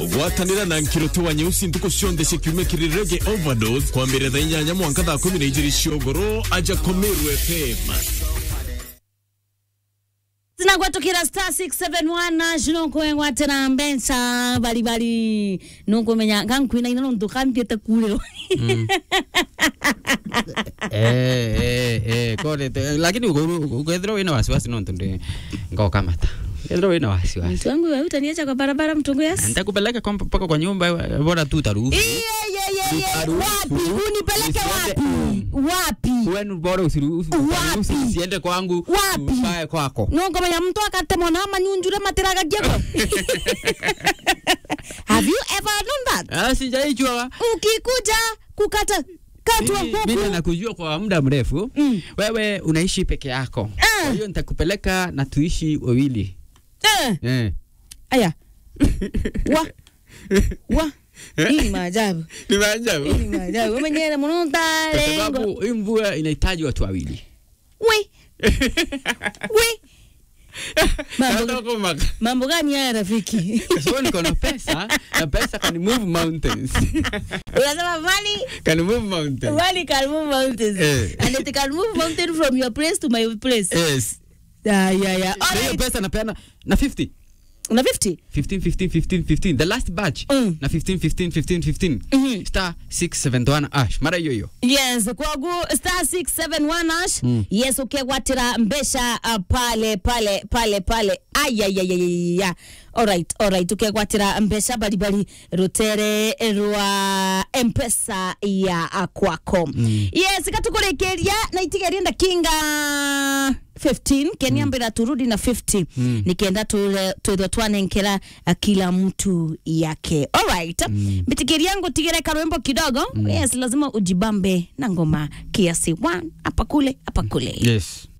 gwatanira na nkiroto wa nyeusi ntuko cionthe cikiumikiri rege overdose kwambĩrĩria thaa inyanya mwanka thaa kumi na igĩrĩ ciogoro aja komeru fm tinagwatukira star 671 cinokwengwa tena mbeca balibali nukumenya nkankwina ina nontu kampiete kuliro eh eh eh kore te- lakini ukethira wina wasiwasi nontu ndi ngokamata ukethira wina wasiwasi mtu wangu wautaniacha kwa barabara mtungu yasi ntakupeleka kwa- mpaka kwa nyumba bora tu taruhusu wapi unipeleke wapi wapi wenu bora usiruhusu Wapi? usiende kwangu Wapi? ukae kwako nongomenya mtu akatemwa na manyunjure matiraga gieko have you ever known that Ah, sijaichwa ukikuja kukata katwa mimi huku nakujua kwa muda mrefu Mm. wewe unaishi peke yako Ah. kwa hiyo nitakupeleka na tuishi wawili eh. eh. aya wa wa hii ni maajabu ni maajabu hii ni maajabu umenyere muno kwa ntarengo sababu hii mvua inahitaji watu wawili we we mambo, Nataka kumaka. mambo gani haya rafiki Kwa sababu niko na pesa na pesa can move mountains unasema money can move mountains money can move mountains Eh. and it can move mountain from your place to my place yes yeah, yeah, yeah. na hiyo Alright. pesa napeana na 50 una 50 15 15 15 15 the last batch Mm. na 15 15 15 15 Mhm. star 671 ash mara hiyo hiyo yes kwagu star 671 ash Mm. yes ukegwatira mbesha uh, pale pale pale pale ayayayaya alright alright ukegwatira mbesha balibali rutere rwa mpesa ya uh, kwako mm. yes katukurekeria na itigeria ndakinga 15 keniambira turudi na 50 Mm. nikienda twithwa twanenkera uh, kila mtu yake alright mm. mbitikiri yangu tigire karwembo kidogo mm. yes lazima ujibambe na ngoma kiasi one hapa kule hapa kule yes